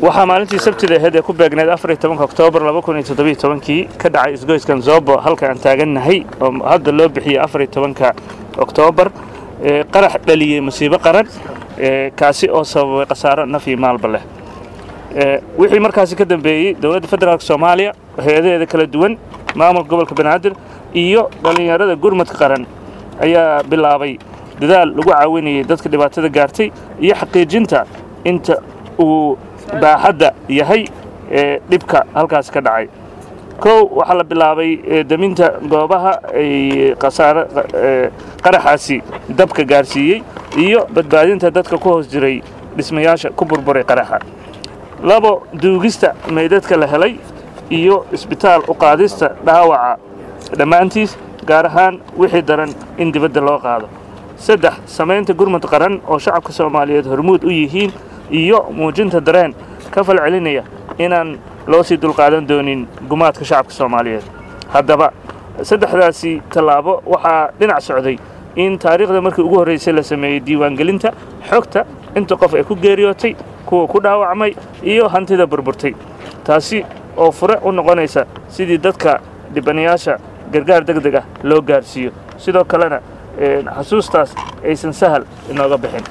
waxaa maalintii sabtida ahayd ee ku beegneed afar iyo tobanka oktoobar laba kun iyo toddobiyo tobankii ka dhacay isgoyskan zobo halka aan taagannahay oo hadda loo bixiyey afar iyo tobanka oktoobar qarax dhaliyey musiibo qaran kaasi oo sababay khasaaro naf iyo maalba leh wixii markaasi ka dambeeyey dowladda federaalk soomaaliya hay-adaheeda kala duwan maamulka gobolka banaadir iyo dhallinyarada gurmadka qaran ayaa bilaabay dadaal lagu caawinayay dadka dhibaatada gaartay iyo xaqiijinta inta uu baaxadda yahay ee dhibka halkaasi ka dhacay kow waxaa la bilaabay daminta goobaha ay khasaare qaraxaasi dabka gaarsiiyey iyo badbaadinta dadka ku hoos jiray dhismayaasha ku burburay qaraxa labo duugista meydadka la helay iyo isbitaal u qaadista dhaawaca dhammaantiis gaar ahaan wixii daran in dibadda loo qaado saddex samaynta gurmud qaran oo shacabka soomaaliyeed hormuud u yihiin iyo muujinta dareen ka fal celinaya inaan loo sii dulqaadan doonin gumaadka shacabka soomaaliyeed haddaba saddexdaasi tallaabo waxaa dhinac socday in taariikhda markii ugu horraysay la sameeyey diiwaangelinta xogta inta qof ay ku geeriyootay kuwa ku dhaawacmay iyo hantida burburtay taasi oo fure u noqonaysa sidii dadka dhibanayaasha gargaar deg deg ah loo gaarsiiyo sidoo kalena xasuustaas aysan sahal inooga bixin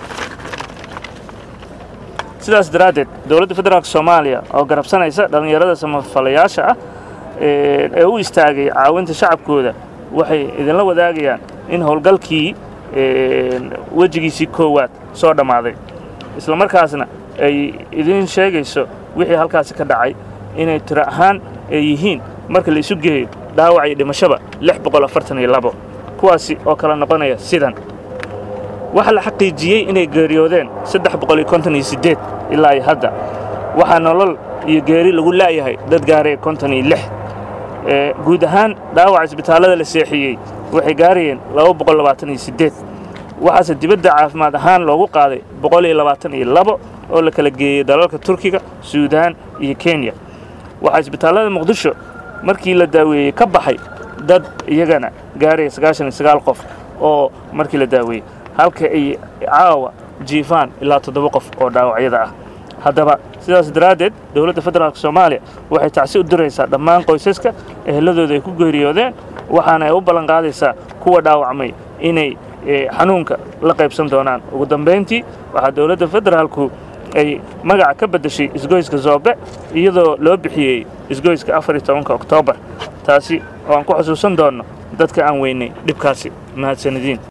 sidaas daraaddeed dowladda federaalk soomaaliya oo garabsanaysa dhallinyarada samafalayaasha ah ee u istaagay caawinta shacabkooda waxay idinla wadaagayaan in howlgalkii wejigiisii koowaad soo dhammaaday isla markaasna ay idiin sheegayso wixii halkaasi ka dhacay inay tiro ahaan ay yihiin marka la isu geeyo dhaawac iyo dhimashaba lix boqol afartan iyo labo kuwaasi oo kala noqonaya sidan waxaa la xaqiijiyey inay geeriyoodeen saddex boqol iyo konton iyo siddeed ilaa iyo hadda waxaa nolol iyo geeri lagu la'yahay dad gaaraya konton iyo lix guud ahaan dhaawaca isbitaallada la seexiyey waxay gaarayeen laba boqol labaatan iyo siddeed waxaase dibadda caafimaad ahaan loogu qaaday boqol iyo labaatan iyo labo oo la kala geeyey dalalka turkiga suudaan iyo kenya waxaa isbitaallada muqdisho markii la daaweeyey ka baxay dad iyagana gaaraya sagaashan iyo sagaal qof oo markii la daaweeyey halka ay caawa jiifaan ilaa toddoba qof oo dhaawacyada ah haddaba sidaas daraaddeed dowladda federaalk soomaaliya waxay tacsi u diraysaa dhammaan qoysaska eheladooda ay ku geeriyoodeen waxaana ay u ballan qaadaysaa kuwa dhaawacmay inay xanuunka la qaybsan doonaan ugu dambayntii waxaa dowladda federaalku ay magaca ka beddeshay isgoyska zoobe iyadoo loo bixiyey isgoyska afar iyo tobanka oktoobar taasi oo aan ku xusuusan doonno dadka aan weynay dhibkaasi mahadsanidin